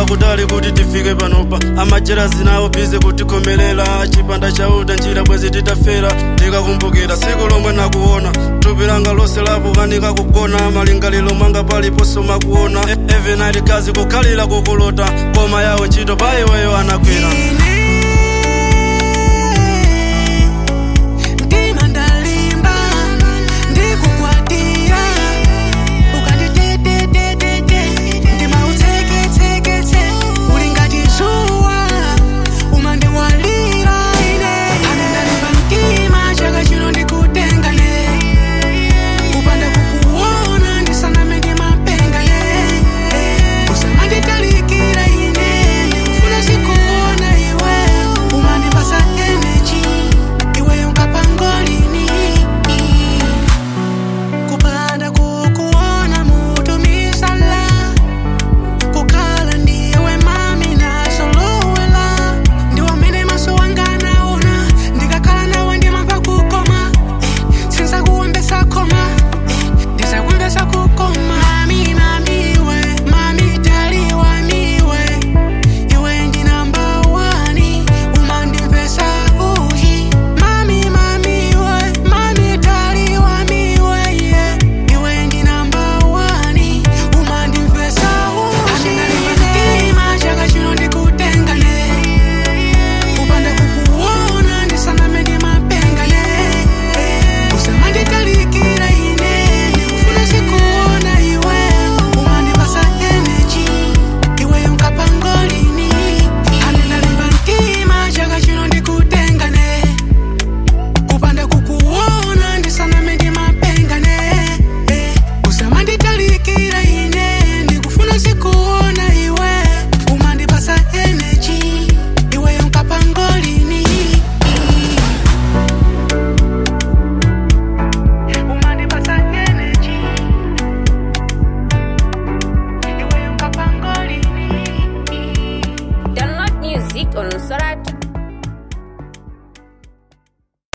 kutali kuti tifike panopa amajera zinawo bize kutikhomelela chipanda chauta njira bwezi titafera ndikakumbukira tsiku lomwe nakuona thupi langa lonse lapukanika kugona malingaliro mwanga paliponso makuona every night kazi kukhalira kukulota koma yawo ntchito pa iweyo anagwera